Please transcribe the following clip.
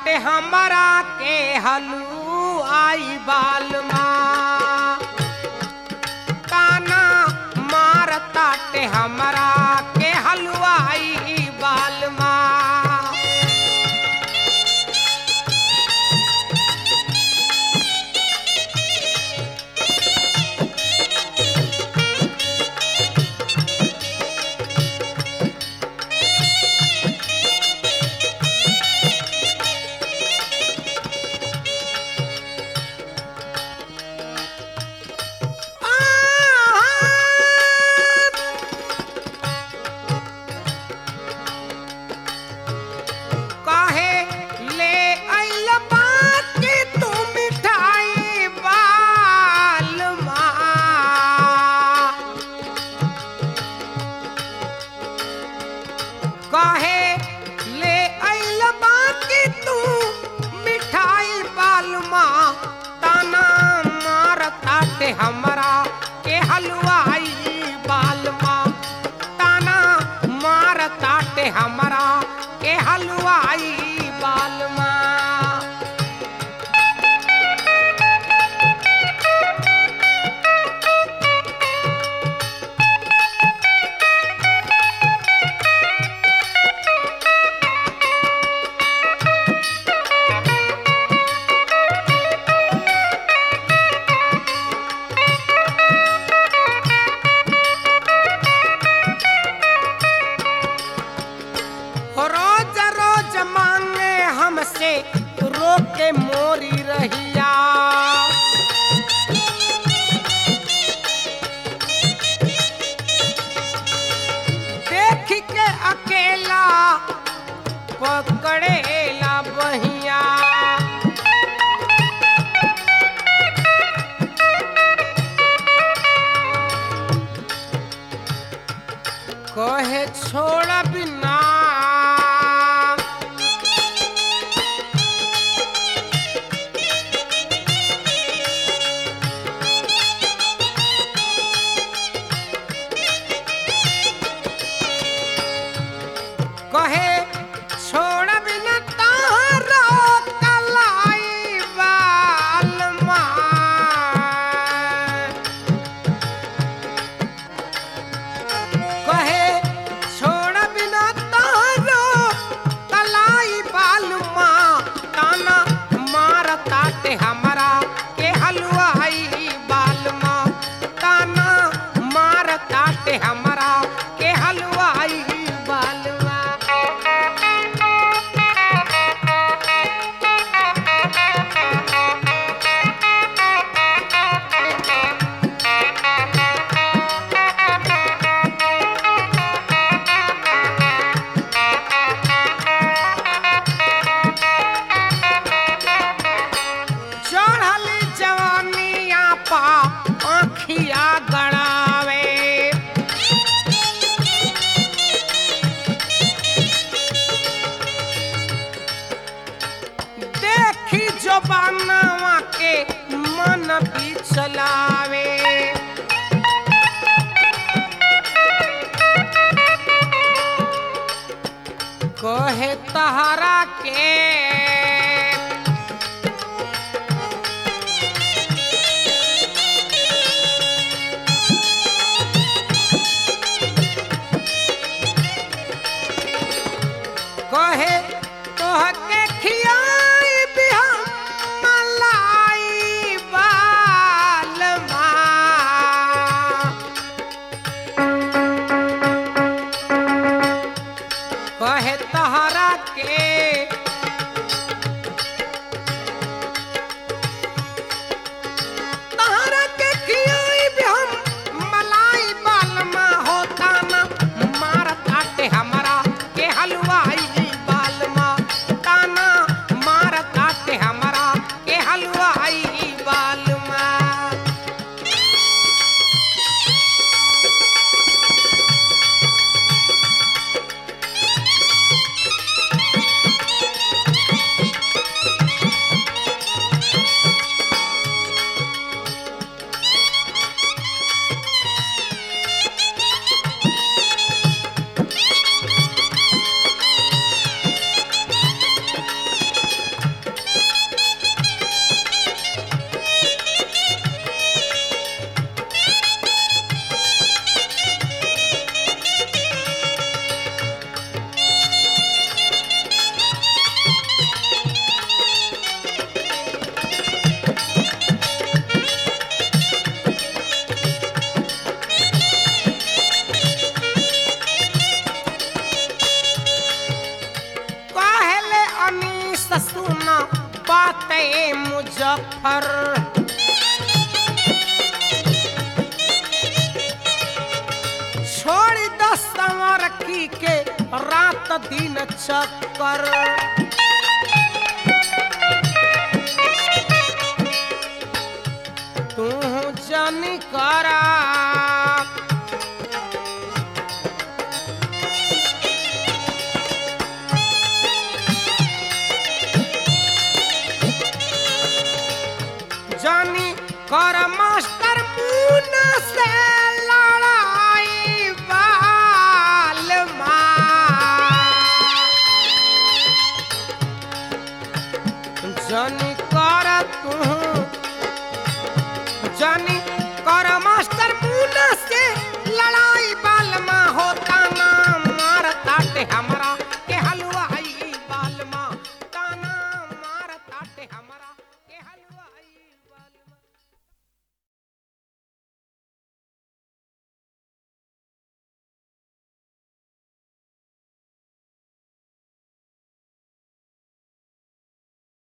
ताटे हमरा के हलुआई बालमा ताना मार ताटे हमरा के हलुआई बालमा काहे ले आइल बाकी तू मिठाई बालमा काहे ले आइल बाकी तू मिठाई बालमा ताना मार ताटे हमरा के हलवाई बालमा ताना मार ताटे हमरा के हलवाई बालमा रोज रोज मांगे हमसे रोके मोरी रहिया देख के अकेला पकड़ेला बहिया कहे छोड़ बिना कहे छोड़ बिना तारो कलाई बालमा कहे छोड़ बिना तारो कलाई बालमा ताना मार ताटे हमरा के हलवाई बालमा ताना मार ताटे हमरा के हलवाई बालमा चढ़ल जवानिया पा आँखिया गड़ावे देखी जो बनवा के मन बिचलावे कहे तहरा के कहे तोहके खियाई भी हम मलाई बालमा फर छोड़ दस संवर की के रात दिन चक्कर तू जानी करा जानी कर मास्टर मुना से लड़ाई बाल जानी कर तू जानी